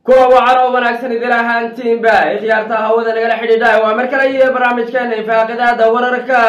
kuwa wacan oo wanaagsan idil ahaantiinba ikhyaarta hawada nagala xidhiidha waa mar kale iyo barnaamijkeena infaaqidaada wararka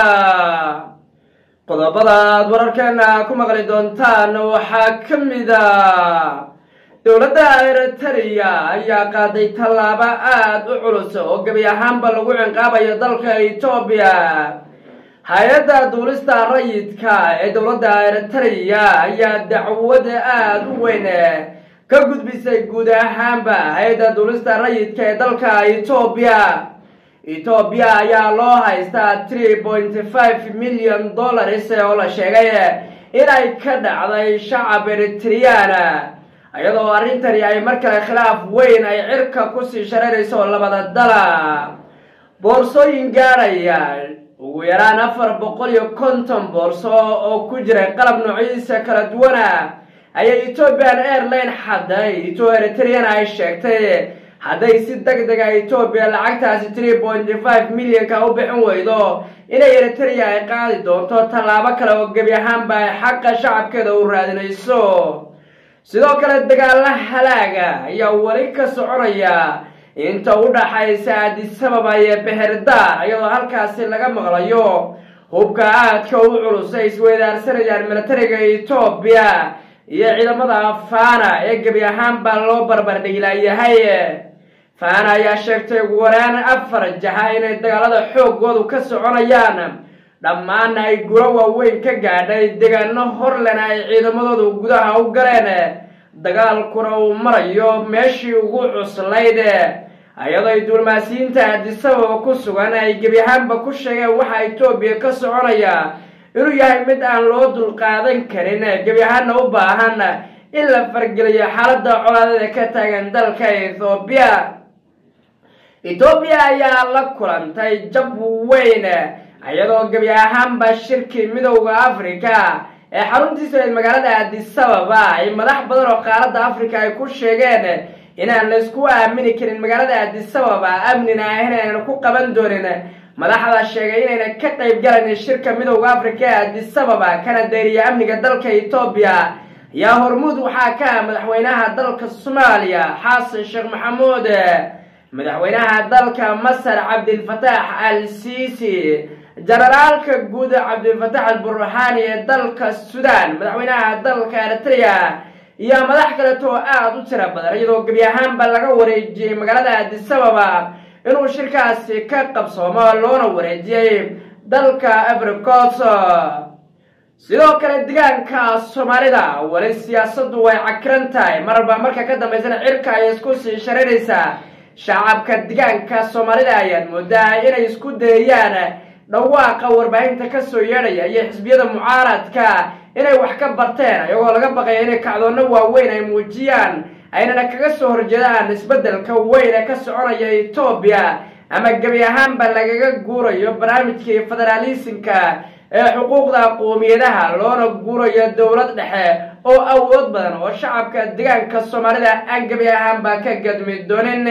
qodobada aad wararkeena ku maqli doontaan waxaa ka mida dowladda eritrea ayaa qaaday tallaabo aada u culus oo gebi ahaanba lagu cinqaabayo dalka etoobiya hay-adda duulista rayidka ee dowladda eritrea ayaa dacwad aada u weyn ka gudbisay guud ahaanba hay-adda duulista rayidka ee dalka etoobiya etoobiya ayaa loo haystaa three point five million dollars oo la sheegay inay ka dhacday shacab eritriana iyadoo arrintani ay mar kale khilaaf weyn ay cirka kusii shareerayso labada dala boorsooyin gaadhaya ugu yaraan afar boqol iyo konton boorso oo ku jira qalab noocyadiisa kala duwana ayay ethoobian airline xaday ito eritriana ay sheegtay hadday si deg dega etoobiya lacagtaasi three point five millionka u bixin weydo inay eritrea ay qaadi doonto tallaabo kale oo gebi ahaanba ay xaqa shacabkeeda u raadinayso sidoo kale dagaalla halaaga ayaa weli ka soconaya inta u dhaxaysa adisababa iyo beherda iyadoo halkaasi laga maqlayo hubka aadka u culus ay isweydaarsanayaan militariga etoobiya iyo ciidamada fana ee gebi ahaanba loo barbardhigilayahay fana ayaa sheegtay ugu waraan afar jaha inay dagaalada xoogoodu ka soconayaan dhammaanna ay guro waaweyn ka gaadhay deegaano horlena ay ciidamadoodu gudaha u galeen dagaalkuna uu marayo meeshii ugu cuslayd iyadoo ay duulmaasiyiinta adisababa ku sugan ay gebi ahaanba ku sheegeen waxa etoobiya ka soconaya inuu yahay mid aan loo dulqaadan karin gebi ahaanna u baahan in la fargeliyo xaaladda colaadada ka taagan dalka ethoobiya etoobiya ayaa la kulantay jab weyn iyadoo gebi ahaanba shirkii midowda africa ee xaruntiisa magaalada adisababa ay madax badan oo qaaradda africa ay ku sheegeen inaan laysku aamini karin magaalada adisababa amnina ahayn aynan ku qaban doonin madaxda sheegay inayna ka qayb galayn shirka midowda africa ee adisababa kana dayriya amniga dalka etoobiya ayaa hormuud waxaa ka ah madaxweynaha dalka soomaaliya xasan sheekh maxamuud madaxweynaha dalka masar cabdilfataax al sisi jenaraalka guud cabdilfataax alburhaani ee dalka sudan madaxweynaha dalka eritrea iyo madax kaleetoo aada u tira badan iyadoo gebi ahaanba laga wareejiyey magaalada adisababa inuu shirkaasi ka qabsoomo loona wareejiyey dalka africos sidoo kale degaanka soomaalida weli siyaasaddu way cakiran tahay marba marka ka dambaysana cirka ay isku sii shareeraysaa shacabka degaanka soomaalida ayaad moodaa inay isku dayayaan dhawaaqa warbaahinta kasoo yeedhaya iyo xisbiyada mucaaradka inay wax ka barteen iyagoo laga baqaya inay kacdoonno waaweyn ay muujiyaan aynana kaga soo horjeedaan isbeddelka weyn ee ka soconaya etoobiya ama gebi ahaanba lagaga guurayo barnaamijkii federaalisinka ee xuquuqda qoomiyadaha loona guurayo dowlad dhexe oo awood badan oo shacabka degaanka soomaalida aan gebi ahaanba ka gadmi doonin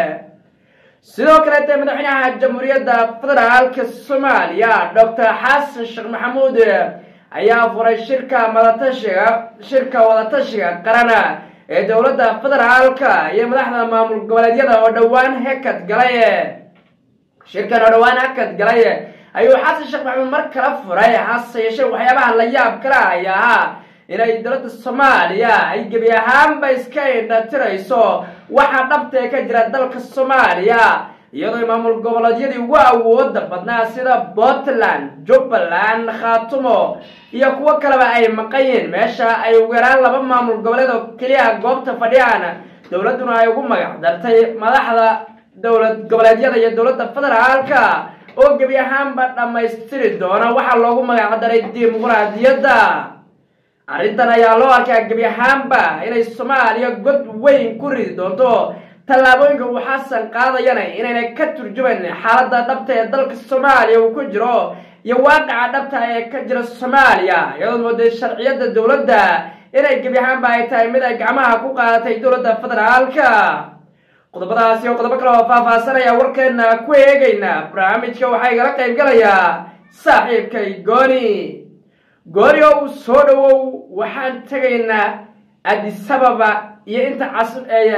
sidoo kaleete madaxweynaha jamhuuriyadda federaalka soomaaliya doctor xasan sheekh maxamuud ayaa furay shirka madatashiga shirka wadatashiga qarana ee dowladda federaalka iyo madaxda maamul goboleedyada oo dhowaan hakad galay shirkan oo dhowaan hakad galay ayuu xasan sheekh maxamuud mar kala furay hase yeeshee waxyaabaha la yaab kala ayaa ahaa inay dowladda soomaaliya ay gebi ahaanba iska indhatirayso waxaa dhabtee ka jira dalka soomaaliya iyadoo maamul goboleedyadii ugu awooda badnaa sida puntland jubbaland khaatumo iyo kuwo kaleba ay maqayiin meesha ay ugu yaraan laba maamul goboleed oo keliya goobta fadhiyaan dowladduna ay ugu magac dartay madaxda dowlad goboleedyada iyo dowladda federaalka oo gebi ahaanba dhammaystiri doona waxaa loogu magac daray dimuqraadiyadda arrintan ayaa loo arkaa gebi ahaanba inay soomaaliya god weyn ku ridi doonto tallaabooyinka uu xasan qaadayana inayna ka turjumayn xaaladda dhabta ee dalka soomaaliya uu ku jiro iyo waaqaca dhabta ee ka jira soomaaliya iyadoo mooday sharciyadda dowladda inay gebi ahaanba ay tahay mid ay gacmaha ku qaadatay dowladda federaalka qodobadaasi oo qodobo kale oo faahfaasanaya warkeena ku eegayna barnaamijka waxaa igala qayb galayaa saaxiibkay gooni gooni oo uu soo dhowow waxaan tegaynaa adisababa iyo inta cas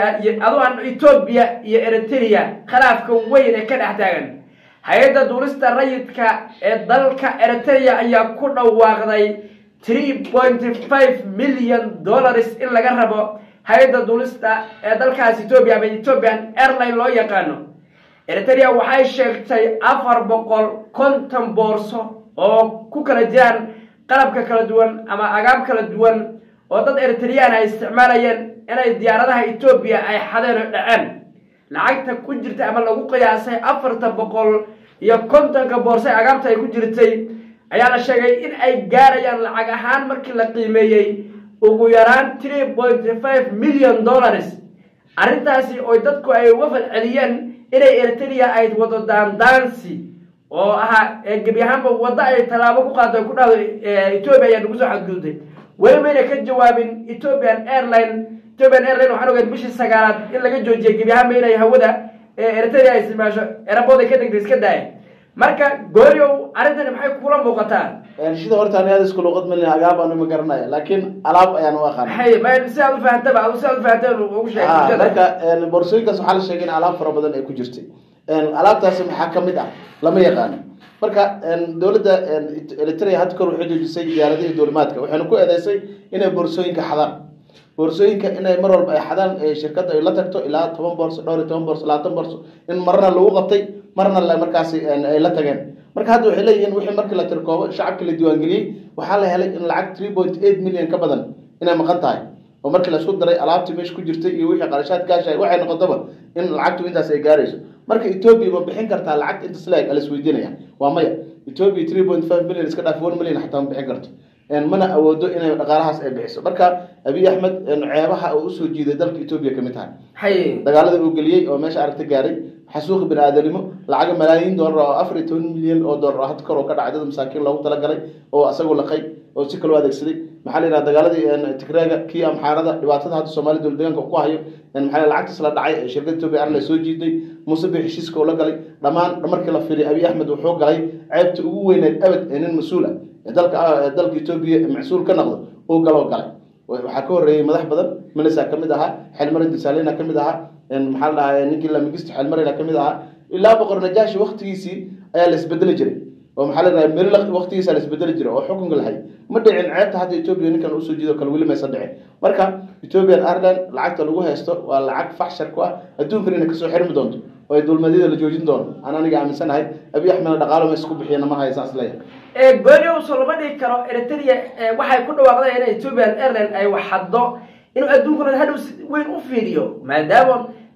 adu aan etoobiya iyo eritrea khilaafka weyn ee ka dhex taagan hay-adda duulista rayidka ee dalka eritrea ayaa ku dhawaaqday three point five million dollars in laga rabo hay-adda duulista ee dalkaas etoobiya ama ethiopian airline loo yaqaano eritrea waxay sheegtay afar boqol konton boorso oo ku kala jiraan qalabka kala duwan ama agaab kala duwan oo dad eritreyaan ay isticmaalayeen inay diyaaradaha etoobiya ay xadeen oo dhaceen lacagta ku jirta ama lagu qiyaasay afarta boqol iyo kontonka boorso ee agaabta ay ku jirtay ayaa la sheegay in ay gaarayaan lacag ahaan markii la qiimeeyey ugu yaraan three point five million dollars arrintaasi oo dadku ay uga falceliyeen inay eritrea ay wado daandaansi oo ahaa gebi ahaanba waddo ay tallaabo ku qaado ku dhahdo etoobiya ayaa nagu soo xadgudubtay weli mayna ka jawaabin ethiopian airline ethiopian airline waxaan ogeed bishii sagaalaad in laga joojiyay gebi ahaanba inay hawada eritrea ay isticmaasho erabood ay ka degtay iska daaya marka gooryow arrintani maxay kula muuqataa sida horta ani aad isku luqad malin agaab aanu ma garanaya laakiin alaab ayaan u aqaana hay ma si aad u fahantaba adu si aad u fahantaba ugu sheeg bulshada marka boorsooyinkaas waxaa la sheegay in alaab fara badan ay ku jirtay alaabtaasi maxaa kamid ah lama yaqaano marka dowladda eritrea had kor waxay joojisay diyaaradihii duulimaadka waxayna ku eedeysay inay boorsooyinka xadaan boorsooyinka inay mar walba ay xadaan shirkadda ay la tagto ilaa toban boorso dhowr iyo toban boorso labaatan boorso in marna lagu qabtay marna markaasi ay la tageen marka hadda waxay leeyihiin wixii markii la tirkoobo shacabkii la diiwaangeliyey waxaa la helay in lacag three point eight million ka badan inay maqan tahay oo markii laisku daray alaabtii meesha ku jirtay iyo wixii qarashaad gaashay waxay noqotaba in lacagtu intaas ay gaarayso marka etoobiya ma bixin kartaa lacagta intas leeg ala isweydiinaya waa maya etoobiya three point five million iska dhaaf one million xataa ma bixin karto mana awoodo inay dhaqaalahaas ay bixiso marka abiy axmed ceebaha uu usoo jiiday dalka etoobiya kamid tahay hay dagaalada uu geliyey oo meesha aragta gaaray xasuuqi bini aadanimo lacaga malaayiin doolar oo afar iyo toban milyan oo doolar oo had kor oo ka dhacay dad masaakiin loogu talagalay oo asagoo laqay oo si kaloo adeegsaday maxaa la yidhaha dagaaladii tigreega kii amxaarada dhibaatada hadda soomaaliya dowlad deegaanka ku hayo maxaa la lacagtaas la dhacay ee shirkada etoobiya airline soo jiiday muuse bi heshiiska oo la galay dhammaan markii la fiiriy abiy axmed wuxuu galay ceebta ugu weyneed abad ee nin mas-uul ah ee dalka dalka etoobiya mas-uul ka noqdo uu galoo galay waxaa ka horreeyey madax badan minisa kamid ahaa xelmare disalena kamid ahaa maxaa la dhahaa ninkii lamigist xelmarena kamid ahaa ilaa boqor najaashi waktigiisii ayaa la isbedeli jiray oo maxaa la dhaha meri waktigiisa la isbedeli jiray oo xukunka lahay ma dhicin ceebta hadda etoobiya ninkan usoo jiido kale weli maysa dhicin marka ethiopian ireland lacagta lagu haysto waa lacag faxshar ku ah adduunkan inay kasoo xirmi doonto oo ay dulmadyada la joojin doono aan aniga aaminsanahay abiy axmedna dhaqaalo ma isku bixiyana ma haysan isleeyahay gooniyowso lama dhigi karo eritrea waxay ku dhawaaqday in ethiopian airline ay waxaddo inuu adduunkuna hadhow si weyn u fiiriyo maadaama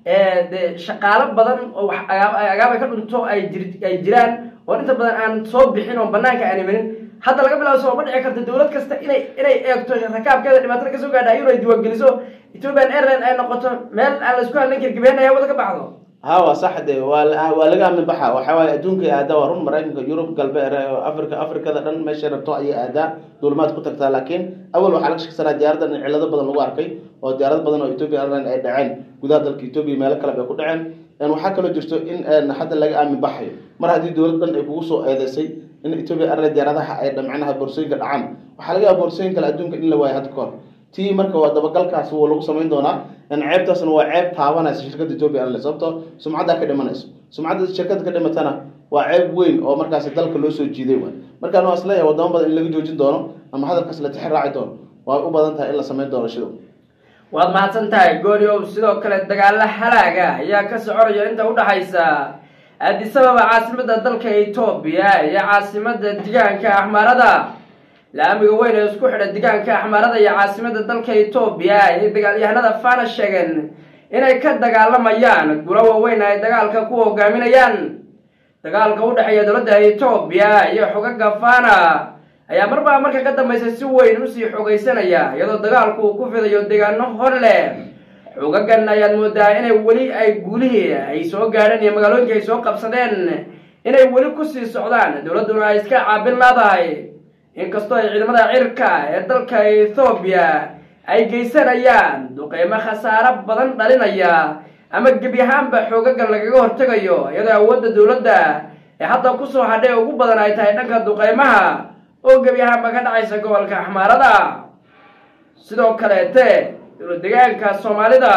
de shaqaalo badan oo wax agaab ay ka dhunto ay jir ay jiraan oo inta badan aan soo bixin oo banaanka aan imanin hadda laga bilaabo soo ma dhici karta dowlad kasta inay inay eegto rakaabkeeda dhibaatada kasoo gaadha iyadoo ay diiwaangeliso ethiopian airline ay noqoto meel aan la isku hadlan karin gabeen ay hawada ka baxdo ha waa sax de waa waa laga aamin baxa waxa waaye adduunka aadaa waa run maraykanka yurub galbeed africa afrikada dhan meeshay rabto ayay aadaa duulimaad ku tagtaa laakiin awal waxaa laga shaksanaa diyaaradan in cilado badan lagu arkay oo diyaarad badan oo ethiopia airline ay dhaceen gudaha dalka ethiopia meelo kale bay ku dhaceen waxaa kaloo jirto in hadda laga aamin baxayo mar haddii dowlad dhan ay kugu soo eedeysay in ethiopia airline diyaaradaha ay dhamcinaha boorsooyinka dhacaan waxaa laga yaaba boorsooyin kale adduunka in la waayo hadda kahor tii marka waa dabagalkaas wuu lagu samayn doonaa ceebtaasna waa ceeb taabanaysa shirkadda ethiopia airlines sababtoo sumcaddaa ka dhimanayso sumcadda shirkadda ka dhimatana waa ceeb weyn oo markaasi dalka loo soo jiiday waay markaan waa isleeyahay wadamo badan in laga joojin doono ama hadalkaas la tixi raaci doono waa u badan tahay in la samayn doono shidow waad mahadsan tahay gooniow sidoo kale dagaalo halaaga ayaa ka soconaya inta udhaxaysa addisababa caasimada dalka etoobiya iyo caasimada degaanka axmaarada laamiga weyn ee isku xidha degaanka axmaarada iyo caasimada dalka etoobiya ayay dagaalyahanada fana sheegeen inay ka dagaalamayaan gulo waaweyn ay dagaalka ku hogaaminayaan dagaalka u dhexeeya dowladda etoobiya iyo xogaga fana ayaa marbaa marka ka dambaysa si weyn usii xogaysanaya iyadoo dagaalku uu ku fidayo deegaano hor leh xogagan ayaad moodaa inay weli ay guulihii ay soo gaadheen iyo magaalooyinka ay soo qabsadeen inay weli kusii socdaan dowladduna ay iska caabin laadahay inkastoo ay ciidamada cirka ee dalka ethoobiya ay geysanayaan duqeymo khasaaro badan dhalinaya ama gebi ahaanba xoogagan lagaga hortegayo iyadoo awoodda dowladda ee hadda kusoo hadhay ugu badan ay tahay dhanka duqeymaha oo gebi ahaanba ka dhacaysa gobolka axmaarada sidoo kaleete dowlad degaanka soomaalida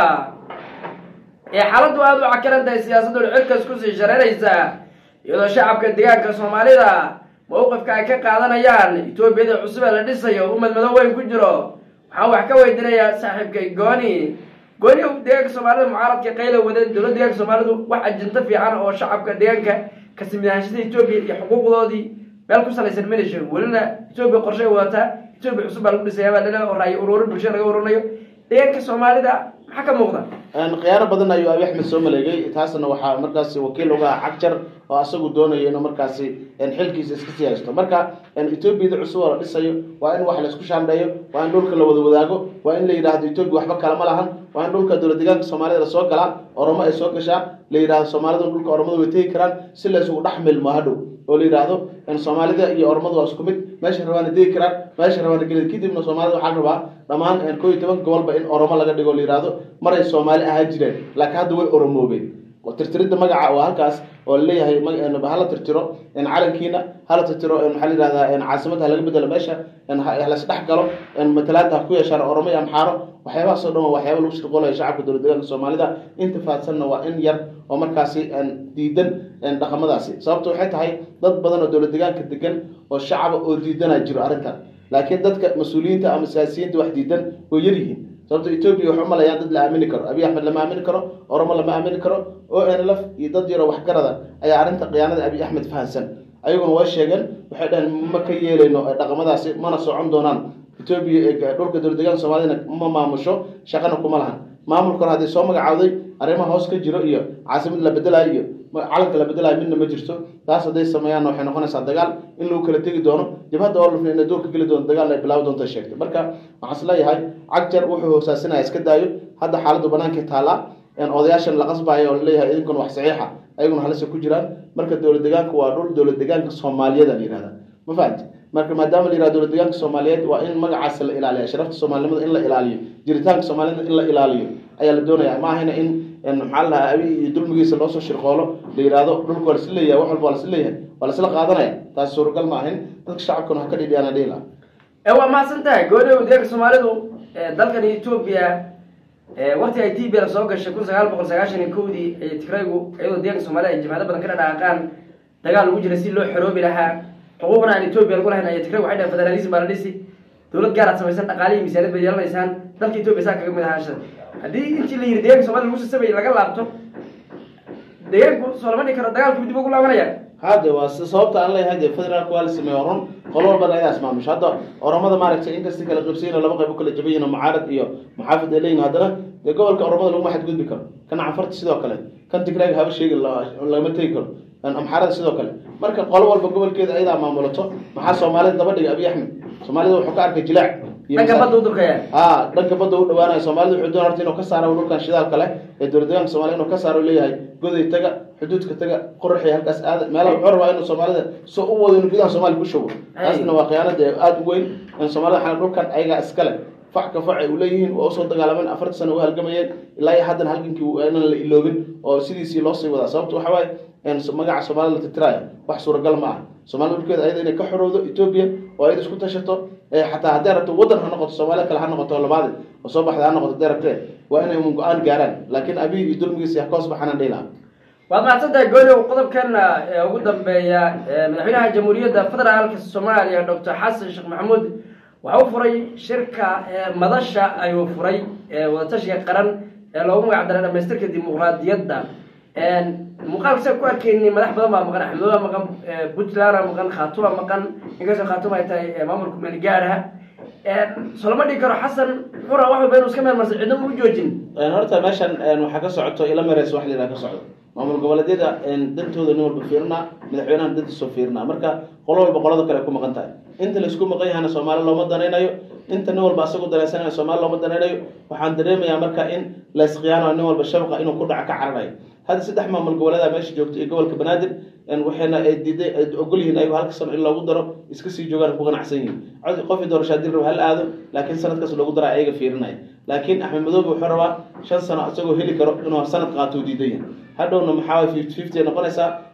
ee xaaladdu aada u cakiran tahay siyaasaddu cirkas kusii shareeraysa iyadoo shacabka degaanka soomaalida mowqifka ay ka qaadanayaan etoobiyada cusub ee la dhisayo umad mado weyn ku jiro waxaan wax ka weydiinayaa saaxiibkay gooni gooni deegaanka soomaalida mucaaradka qayla wadeen dowladda deegaanka soomaalidu wax ajinto fiican oo shacabka deegaanka kasmid ahaanshada etoobiya iyo xuquuqdoodii meel ku salaysan mana jiro welina etoobiya qorshay wadataa etoobiya cusub baa lagu dhisayaa baa dhala oo raayo ururin bulshada laga ururinayo deegaanka soomaalida maxaa ka muuqda khiyaano badan ayuu abi axmed soo maleegay taasna waxaa markaasi wakiil uga ah cagjar oo asagu doonayo inuu markaasi xilkiisa iska sii haysto marka etoobiyada cusub oo la dhisayo waa in wax laisku shaandheeyo waa in dhulka la wada wadaago waa in la yidhaahdo etoobiya waxba kalama lahan waa in dhulka dowlad deegaanka soomaalida lasoo galaa oromo ay soo gashaa la yidhahdo soomaalida dhulka oromada way tegi karaan si la isugu dhex milmo hadhow oo la yidhaahdo soomaalida iyo oromadu waa isku mid meesha rabaana degi karaan meesha rabaana geli kadibna soomaalida waxaa la rabaa dhammaan koo iyo toban gobolba in oromo laga dhigo la yidhaahdo maray soomaali ahaan jireen laakiin hadda way oromoobeen tirtiridda magaca waa halkaas oo laleeyahay hala tirtiro calankiina hala tirtiro maxaa la yihahdaa caasimadda halaga bedelo meesha halas dhex galo matalaada ha ku yeeshaan oromo iyo amxaaro waxyaabahaas oo dhan waa waxyaaba lagu shirqoolaya shacabka dowlad deegaanka soomaalida inta faadsanna waa in yar oo markaasi diidan dhaqamadaasi sababta waxay tahay dad badan oo dowlad deegaanka degan oo shacaba oo diidana jiro arrintan laakiin dadka mas-uuliyiinta ama siyaasiyiinta wax diidan way yar yihiin sababto etoobiya waxu malayaan dad la aamini karo abiy axmed lama aamini karo oromo lama aamini karo o n lf iyo dad yaroo waxgarada ayaa arrinta khiyaanada abiy axmed fahansan ayaguna way sheegeen waxay dhaheen ma ka yeelayno dhaqamadaasi mana socon doonaan etoobiya dhulka dowlad deegaanka soomaalidana ma maamusho shaqana kuma lahan maamulka hore haddii soo magacaawday arrimaha hoos ka jiro iyo caasimad la bedelayo iyo calanka la bedelayo midna ma jirto taas hadday sameeyaanna waxay noqonaysaa dagaal in lagu kala tegi doono jabhadda oo lufna inay doorka geli doonto dagaal ay bilaabi doonta sheegtay marka waxaan is leeyahay cagjar wuxuu hoosaasinaya iska daayo hadda xaaladdu banaankai taallaa odayaashan la qasbayo oo laleeyahay idinkuna wax saxiixa ayaguna halisa ku jiraan marka dowlad deegaanka waa dhul dowlad deegaanka soomaaliyada la yihahda ma fahamti marka maadaama la yihahdo dowlad deegaanka soomaaliyeed waa in magacaasi la ilaaliyo sharafta soomaalinimada in la ilaaliyo jiritaanka soomaalida in la ilaaliyo ayaa la doonaya ma ahayna in maxaa la dhahaa abi iyo dulmigiisa loosoo shirqoolo la yihahdo dhulka waa lasla leeyahay wax walba waa lasla leeyahay waa lasla qaadanaya taas suuragal ma ahin dadka shacabkuna ha ka dhidhiyaana dhihi laha waa mahadsan tahay gooniyow deeganka soomaalidu dalkan etoobiya wakti ay t b l soo gashay kun sagaal boqol sagaashan iyo kowdii ay tigraygu iyadoo deeganka soomaalida ay jimcado badan ka dhadhaaqaan dagaal lagu jira si loo xoroobi lahaa xuquuqna aan etoobiya lagu lahayn ay tigraygu waxay dhahen federalism baa la dhisi dowlad gaar aad samaysan dhaqaalihi misaaniyad bay yeelanaysaan dalka etoobiya saa kaga mid ahaanshada haddii intii la yidhi deeganka somalida lagu sasabay laga laabto deegaanku soo lama dhigi karo dagaalku dib ugu laabanaya hade waa sababta aan leeyahay dee federaalka waa la sameeye run qolo walbana ayaas maamusho hadda oromada maaragtay inkasta kala qabsayna laba qayb u kala jaban yihin mucaarad iyo muxaafid ay leeyihin haddana dee gobolka oromada laguma xadgudbi karo kan cafarta sidoo kale kan tigraaga haba sheegi lagama tegi karo amxaarada sidoo kale marka qolo walba gobolkeeda ayadaa maamulato maxaa soomaalida daba dhigay abiy axmed soomaalida wuxuu ka arkay jilaac dhanka badda u durkaya a dhanka badda u dhawaanaya soomaalida wuxuu doon horta inuu ka saaro dhulkan shidaalka leh ee dowlad deegaanka soomaliya inuu ka saaro leeyahay goday taga xuduudka taga qoraxi halkaas aada meelaha wuxuu rabaa inuu soomaalida soo u wado inuu gudaha soomaaliya ku shugo taasna waa khiyaanada aada u weyn soomaalida xana dhulkan ayagaa iskale fac ka fac ay uleeyihiin waa usoo dagaalameen afarta sano u halgamayeen ilaa iyo haddana halgankii inaan la iloobin oo sidiisii loosii wadaa sababta waxa waaye magaca soomaalida la titiraayo wax suuragal ma ah soomaalida dhulkeeda ayada inay ka xorowdo etoobiya oo ayada isku tashato xataa hadday rabto waddan ha noqoto soomaaliya kale ha noqoto labaadi oo soo baxda ha noqoto hadday rabtee waa inay un go-aan gaaraan laakiin abiy iyo dulmigiisa ha ka hoos baxanaan dhihi lahaa waad mahadsantahay gooniyow qodobkana ugu dambeeya madaxweynaha jamhuuriyadda federaalka soomaaliya doctor xasan sheekh maxamuud waxa u furay shirka madasha ayuu furay wadatashiga qaran ee loogu magac daray dhamaystirka dimuqraadiyadda muuqaalka sa ku arkeyni madax badan baa maqan axmedooda maqan puntland maqan khaatuma maqan inkastoo khaatuma ay tahay maamulka meelgaaraha solama dhigi karo xasan xura wax walba inuu iska meel marsan cidna u joojin horta meeshan waxaa ka socoto ila mareys wax la yidhaha ka socdo maamul goboleedyada dantooda nin walba fiirinaa madaxweynaha dantiisoo fiirinaa marka qolo walba qolada kale ay ku maqan tahay inta laisku maqan yahana soomaali looma danaynayo inta nin walba asagu danaysanaya soomaali looma danaynayo waxaan dareemayaa marka in laysqiyaano nin walba shabaqa inuu ku dhaca ka cararayo hadda saddex maamul goboleeda meesha joogto iyo gobolka banaadir waxayna ay diiday ay ogol yihiin ayago halka sano in loogu daro iska sii joogaan ku ganacsan yihiin qofii doorashaa dil raba hal aado laakiin sanadkaas loogu dara ayaga fiirinaya laakiin axmed madoobe wuxuu rabaa shan sano isagoo heli karo inuu sanad qaato diidan yahay hadhowna maxaa fifty fifty ay noqonaysaa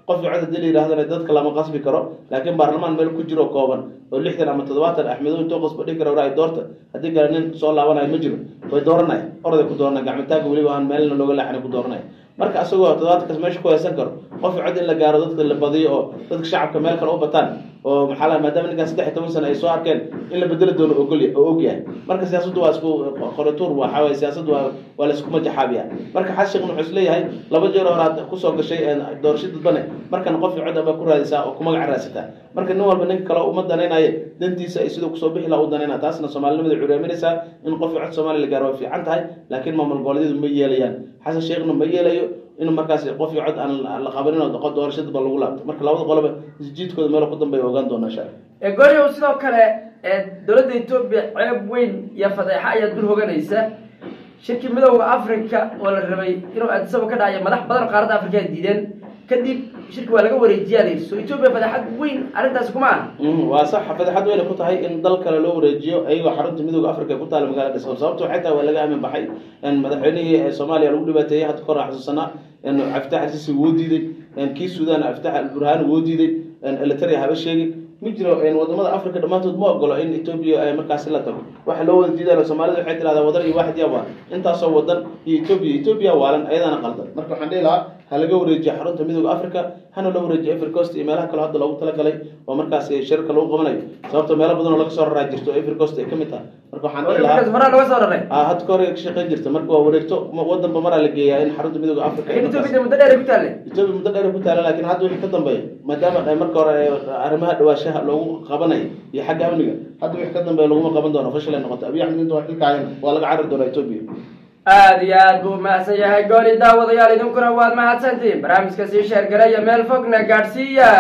qof cod hadii la yidhahdana dadka lama qasbi karo laakiin baarlamaan meel ku jiro kooban oo lixdan ama toddobaatan axmedo intoo qasbo dhigi kara waraay doorta haddii kale nin soo laabanayo ma jiro way dooranaya orday ku dooranaya gacmitaaga weliba aan meelna looga leexana ku dooranaya marka asagoo toddobaadkaas meesha ku haysan karo qof cod in la gaaro dadka la badiyo oo dadka shacabka meel kale u bataan oo maxaa la maadaama ninkaan saddex iyo toban sano ay soo arkeen in la bedeli doono ogol oo og yahay marka siyaasaddu waa isku qorituur waxaa waye siyaasaddu waa waa la isku majaxaabiya marka xasan sheekh wuxuu isleeyahay laba jeer hore aad kusoo gashay doorasho dadbane markan qof cod aba ku raadisaa oo ku magac raadsataa marka nin walba ninka kale uma danaynayo dantiisa ay siduu kusoo bixi laha u danayna taasna soomaalinimada curaaminaysaa in qof cod soomaaliya la gaaro way fiican tahay laakiin maamul goboleedyadu ma yeelayaan xasan sheekhna ma yeelayo in markaas qof cod aan la qabanin oo doorashadaba lagu laabto marka labada qoloba isjiidkooda meel ku dambeeya ogaan doonaa insha allah gooryow sidoo kale dowladda etoobiya ceeb weyn iyo fadeexo ayaa dul hoganaysa shirkii midowda africa oo la rabay inuu addisaba ka dhacayo madax badan oo qaaradda africa diideen kadib shirki waa laga wareejiyaa la yidhi so etoobiya fadeexad weyn arrintaasi kuma ah waa sax fadeexad weyna ku tahay in dal kale loo wareejiyo ayagoo xarunta midowda africa ku taala magaalada dhisabo sababto waxay tahay waa laga aamin baxay madaxweynihii soomaaliya lagu dhibaateeyey hadda kor xasuusanaa caftax alsisi woo diiday kii sudan caftax alburhaan woo diiday elitaria haba sheegin ma jiro wadamada africa dhammaantood ma ogolo in etoobiya ay markaasi la tago waxa loo wada diidayo soomaalida waxay tirahdaa wadan iyo waaxid yaa waa intaasoo wadan iyo etoobiya etoobiya waalan ayadaana qaldan marka waxaan dhihi lahaa ha laga wareejiya xarunta midowda africa hana loo wareejiya africost iyo meelaha kale hadda loogu talagalay oo markaasi shirka lagu qabanayo sababto meelo badan oo laga soo raraa jirto africost ay ka mid tahay marka waxaan dhihi lahaa horaa looga soo raray ah hadda ka hore ka shaqayn jirta marka waa wareegto wadanba maraa la geeyaa in xarunta midowda africa ay markaas- etoobiya muddo dheer ay ku taalle etoobiya muddo dheer ku taala laakiin hadda wixii ka dambeeya maadaama ay marka hore arrimaha dhawaashaha loogu qabanayo iyo xagga amniga hadda wixii ka dambeeya laguma qaban doono fashil ay noqoto abiy axmed inta waa xilka hayan waa laga carari doonaa etoobiya aada iyo aad buu mahadsan yahay gooli daawadayaal idinkuna waad mahadsantihiin barnaamijka sii sheergaraya meel fogna gaadhsiiya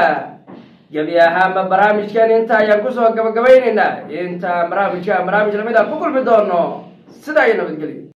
gebi ahaanba barnaamijkan inta ayaan kusoo gabagabaynaynaa inta barnaamijka barnaamij lamid a ku kulmi doono sidaa iyo nabadgelyo